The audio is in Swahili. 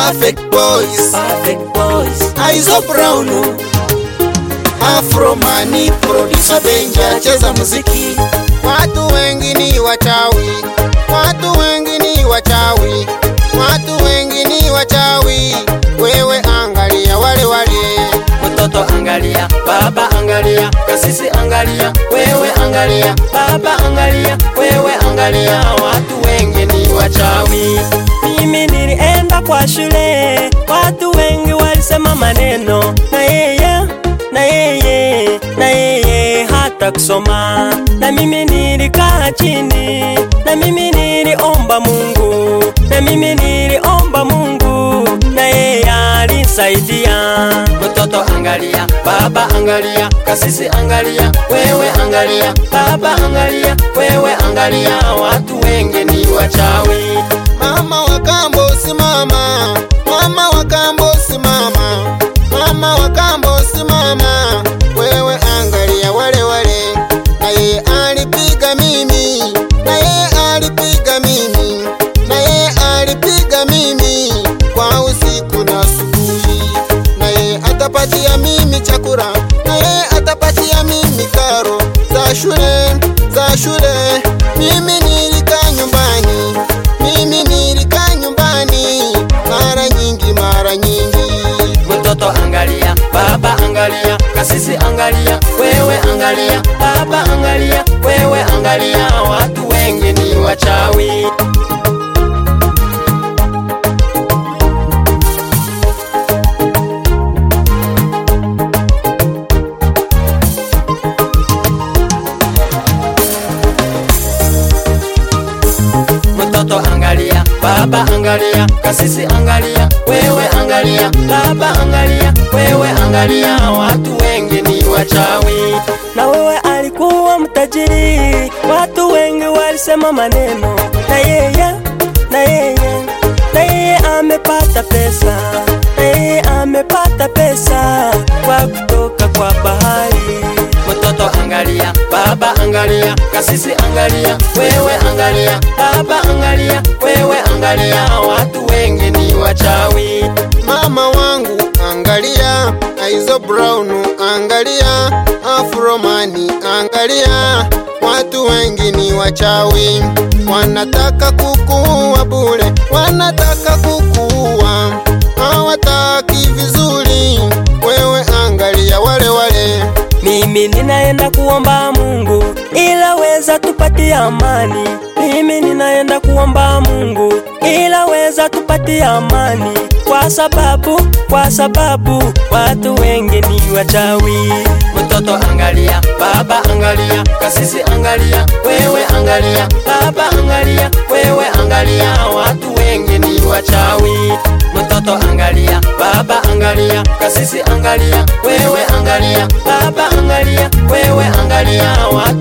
Perfect boys, Perfect boys. Aizo Brown, Afro Mani, producer Benja, cheza muziki. Watu wengi ni wachawi, watu wengi ni wachawi, watu wengi ni wachawi. Wewe angalia wale wale, Mtoto angalia, baba angalia, kasisi angalia, wewe angalia, baba angalia, wewe angalia, watu wengi ni wachawi. Mimi nilienda kwa shule, watu wengi walisema maneno, na yeye na yeye na yeye hata kusoma, na mimi nilikaa chini, na mimi niliomba Mungu, na mimi niliomba Mungu, na yeye alisaidia. Mtoto angalia, baba angalia, kasisi angalia, wewe angalia, baba angalia, wewe angalia, watu wengi ni wachawi. mama wa kambo simama, mama wa kambo simama, mama wa kambo simama. Wewe angalia wale wale, na yeye alipiga mimi, na yeye alipiga mimi, na yeye alipiga mimi kwa usiku na asubuhi, na yeye atapatia mimi chakula, na yeye atapatia mimi karo za shule za shule. Mimi nilikaa nyumbani, mimi nilikaa nyumbani mara nyingi mara nyingi. Mtoto angalia, baba angalia, kasisi angalia, wewe angalia, baba angalia, wewe angalia, watu wengi ni wachawi. Mtoto angalia, baba angalia, kasisi angalia, wewe angalia, baba angalia, wewe angalia, watu wengi ni wachawi. Na wewe alikuwa mtajiri, watu wengi walisema maneno, na yeye, na yeye, na yeye amepata pesa, na yeye amepata pesa kwa kutoka kwa bahari. Mtoto angalia, baba angalia, kasisi angalia, wewe angalia, baba angalia, wewe angalia, watu wengi ni wachawi. Mama wangu angalia, Aizo Brown angalia, Afro Mani angalia, watu wengi ni wachawi, wanataka kukuua bure, wanataka kukuua, hawataki vizuri. Wewe angalia wale wale, Mimi ninaenda kuomba Mungu ila weza tupatie amani. Mimi ninaenda kuomba Mungu ila weza tupatie amani, kwa sababu kwa sababu watu wengi ni wachawi. Mtoto angalia, baba angalia, kasisi angalia, wewe angalia, baba angalia, wewe angalia, watu wengi ni wachawi. Mtoto angalia, baba angalia, kasisi angalia, wewe angalia, baba angalia, wewe angalia, watu